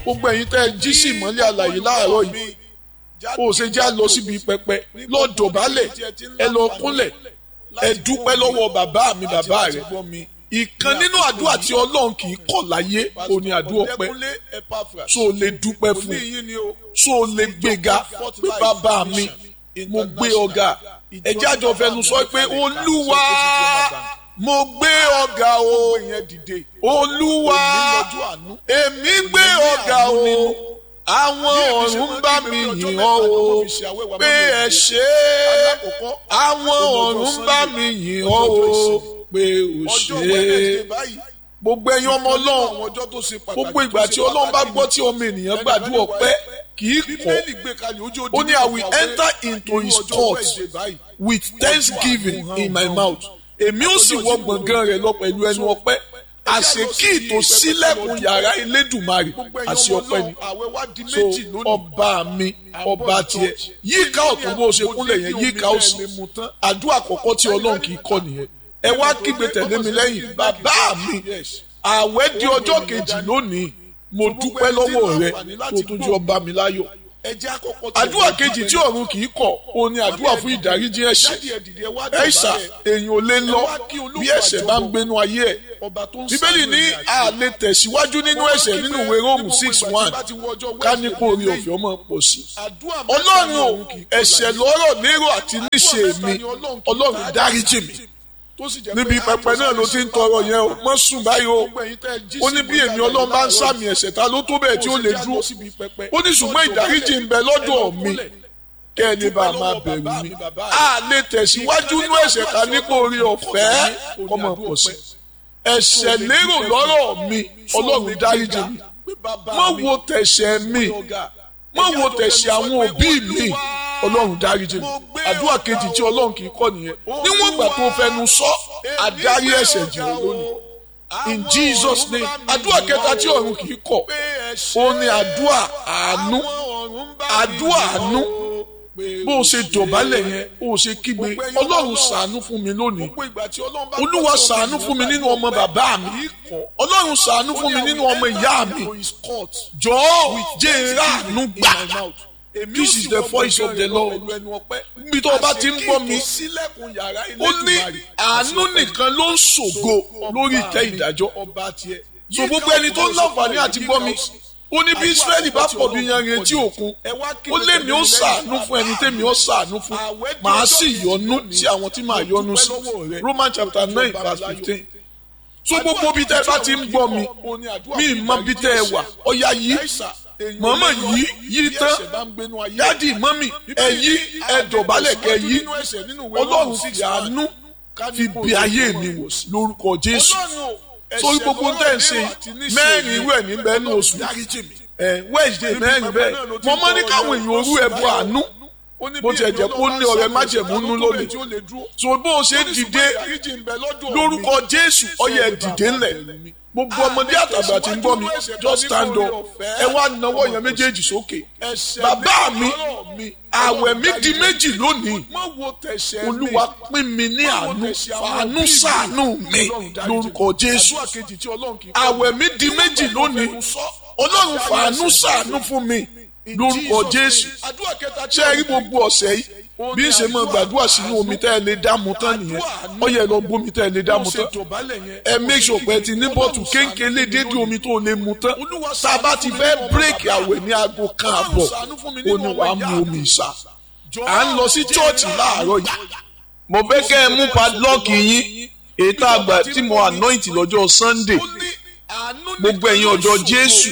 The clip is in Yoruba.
gbogbo ẹ̀yin tẹ́ ẹ jí sí ìmọ́lẹ̀ àlàyé láàárọ̀ yìí ó ṣe já lọ síbi pẹpẹ lọ dọ̀bálẹ̀ ẹ lọ kúnlẹ̀ ẹ dúpẹ́ lọ́wọ́ bàbá mi bàbá rẹ̀ ìkan nínú àdúrà tí ọlọ́run kì í kọ̀ láyé kò ní àdúrà ọpẹ́ so o lè dúpẹ́ fún so o lè gbéga pé bàbá mi mo gbé ọ̀gá ẹjẹ́ àjọ fẹnu sọ pé olúwa mo gbé ọ̀gá o olúwa èmi gbé ọ̀gá o àwọn ọ̀run ń bá mi yìn ọ́ o pé ẹ ṣé àwọn ọ̀run ń bá mi yìn ọ́ o pé o ṣé gbogbo ẹ̀yin ọmọ ọlọ́run gbogbo ìgbà tí ọlọ́run bá gbọ́ tí ọmọ ènìyàn gbàdúrà ọpẹ́ kì í kọ́ ó ní I will enter into his court with thanksgiving in my mouth èmi ó sì wọ gbọ̀ngàn rẹ̀ lọ pẹ̀lú ẹnu ọpẹ́ àṣekí tó sílẹ̀kùn yàrá Elédùmarè àṣẹ ọpẹ́ ni so ọba mi ọba tiẹ̀ yíká ọ̀tún bó ṣe kúnlẹ̀ yẹn yíká òsì àdúrà àkọ́kọ́ tí ọlọ́run kì í kọ́ nìyẹn ẹ wá kígbe tẹ̀lé mi lẹ́yìn bàbá mi àwẹ̀ di ọjọ́ kejì lónìí mo dúpẹ́ lọ́wọ́ rẹ tó tún jẹ́ ọba mi láyọ̀ àdúrà kejì tí ọ̀run kì í kọ̀ ó ní àdúrà fún ìdáríjì ẹ̀ṣẹ̀ ẹ̀ṣà èèyàn ò lè lọ bí ẹ̀ṣẹ̀ bá ń gbénu ayé ẹ̀ bíbélì ní a lè tẹ̀síwájú nínú ẹ̀ṣẹ̀ nínú ìwé róòmù six one ká ní kó orí ọ̀fẹ́ ọmọ pọ̀ sí i ọlọ́run ò ẹ̀ṣẹ̀ lọ́rọ̀ lérò àti níṣe mi ọlọ́run dáríjì mi níbi pẹpẹ náà ló ti ń tọrọ yẹn o mọ sùn báyìí o ó ní bí èmi ọlọ́run bá ń sàmì ẹ̀ṣẹ̀ ta ló tó bẹ́ẹ̀ tí ó lè dúró ó ní ṣùgbọ́n ìdáríjì ń bẹ lọ́dọ̀ mi kẹ́ ẹ ní bá a máa bẹ̀rù mi a lè tẹ̀síwájú inú ẹ̀ṣẹ̀ ká ní kó rí ọ̀fẹ́ kọ́mọ pọ̀ sí ẹ̀ṣẹ̀ lérò lọ́rọ̀ mi ọlọ́run dáríjì mi mọ̀ wo tẹ̀ṣẹ̀ mi mọ̀ wo tẹ̀ṣẹ̀ àwọn òbí mi ọlọ́run dáríjì mi àdúrà kejì tí ọlọ́run kì í kọ́ nìyẹn níwọ̀n ìgbà tó fẹnu sọ àdárí ẹ̀ṣẹ̀ jì ọ́ lónìí in Jesus name àdúrà kẹta tí ọ̀run kì í kọ̀ ó ní àdúrà àánú àdúrà àánú bó o ṣe dọ̀bálẹ̀ yẹn bó o ṣe kígbe ọlọ́run ṣàánú fún mi lónìí olúwa ṣàánú fún mi nínú ọmọ bàbá mi ọlọ́run ṣàánú fún mi nínú ọmọ ìyá mi jọ̀ọ́ jẹ́ ìràánú gbà this is the voice of the lord bí tó o bá ti ń gbọ́ mi ó ní àánú nìkan ló ń ṣògo lórí ìtẹ́ ìdájọ́ so gbogbo ẹni tó ń láǹfààní àti gbọ́ mi ó ní bí israẹli bá pọ̀ bí yanrìn etí òkun ó lé mi ó ṣàánú fún ẹni tẹ́mi ó ṣàánú fún màá sì yọ́nú sí àwọn tí màá yọ́nú sí roman chapter nine verse fifteen so gbogbo bí tẹ́ bá ti ń gbọ́ mi mi mọ bí tẹ́ ẹ wà ọ̀ya yìí mọ̀mọ́ yìí yìí tán dádì mọ́mì ẹ yí ẹ dọ̀bálẹ̀ kẹ yí ọlọ́run fi àánú fi bí ayé mi wò lórúkọ jésù sórí gbogbo tẹ̀ ń ṣe mẹ́rin irú ẹ̀ níbẹ̀ ní oṣù ẹ̀ wẹ́ẹ̀dẹ̀ mẹ́rin bẹ́ẹ̀ mo mọ́ ní káwọn èèyàn orú ẹ̀ bọ àánú bó tiẹ̀ jẹ́ kó ní ọ̀rẹ́ májẹ̀mú nú lónìí so bó o ṣe dìde lórúkọ jésù ọyẹ dìde ńlẹ̀ gbogbo ọmọdé àtàgbà tí ń gbọ́ mi just stand up ẹ wá nawọ́ yẹn méjèèjì sókè bàbá mi àwẹ̀ mi di méjì lónìí olúwa pín mi ní àánú fàánú ṣàánú mi lórúkọ jésù àwẹ̀ mi di méjì lónìí ọlọ́run fàánú ṣàánú fún mi lórúkọ jésù ṣé ẹ rí gbogbo ọ̀sẹ̀ yìí bí n ṣe máa gbàdúrà sínú omi tẹ́ ẹ lè dáàmú tán nìyẹn ó yẹ lọ bómi tẹ́ ẹ lè dáàmú tán ẹ make sure pé ẹ ti ní bọ́ọ̀tù kéńkéle dédé omi tó lè mu tán tá a bá ti fẹ́ bírèkì àwẹ̀ ní aago kan àbọ̀ ó ní wàá mu omi ìsà à ń lọ sí chọ́ọ̀chì láàárọ̀ yìí mo fẹ́ kẹ́ ẹ mú padlọ́ọ̀kì yín ètò àgbà tí mo anoint lọ́jọ́ Sunday gbogbo ẹ̀yin ọ̀dọ́ Jésù